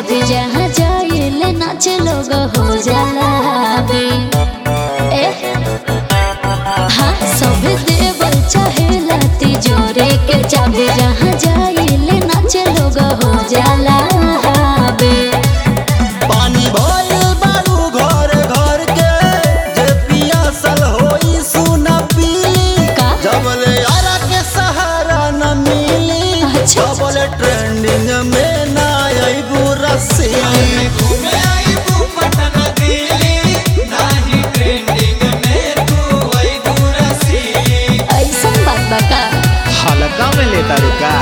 चाबी जहाँ जाइले नाच लोग हो जाला बे ए हाँ सब देवल चाहेला तिजोरे के चाबी जहाँ जाइले नाच लोग हो जाला बे पानी भइल बारू घर घर के जे पियासल होई सुना पीली का? जबले यारा के सहारा न मिली अच्छा। जबले ट्रेंडिंग में ना आईबू रस्सी घूमे आई तू पटना दिल्ली नाही ट्रेंडिंग में तू आई दूरसी ऐसा बात बा का हल्का में लेता रुका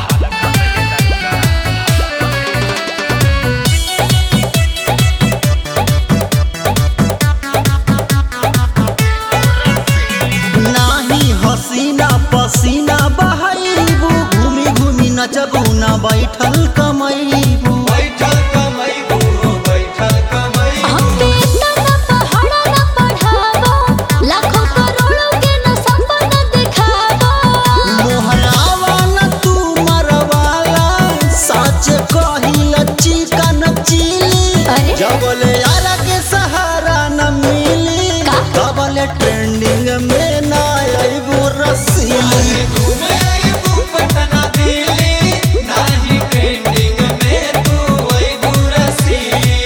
नाही हसीना पसीना बहाइबू घूमी घूमी नचबू ना बैठल कमैबू बैठल कमाई बूढ़ो बैठल कमाई हमके इतना ना पहाड़ा ना बढ़ावो लाखों करोड़ों के ना सपना दिखावो मोहरावा न तू मरवाला सच कही लच्ची का नचीली अरे? जबले यारा के सहारा न मिली का? तबले ट्रेंडिंग में ना आईबू रस्सी घूमे आई तू पटना दिल्ली नाही ट्रेंडिंग में तू आई दूरसी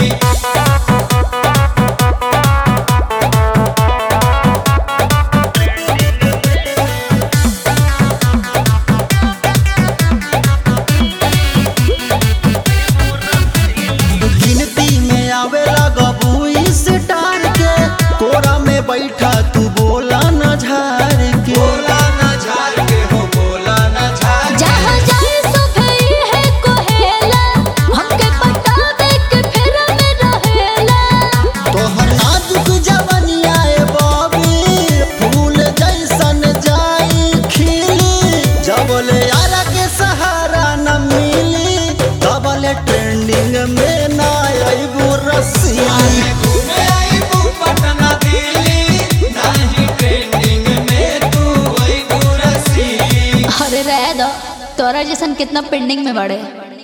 गिनती में आवे लगबू इस टार के कोरा में बैठा तू बोला न झार के बोला ना झार के हो बोला ना झार जहाँ जाए सो भई है कोहेला हमके पटावे के फेर में रहेला तोहर नाजुक जवनिया ए बॉबी फूल जैसन जाई खिली जबले यारा के सहारा न मिली तबले ट्रेंडिंग में ना आईबू रस्सी घूमे आई तू पटना दिल्ली नाही ट्रेंडिंग में तू आई दूरसी अरे रह दो तोरा जैसन कितना पेंडिंग में बड़े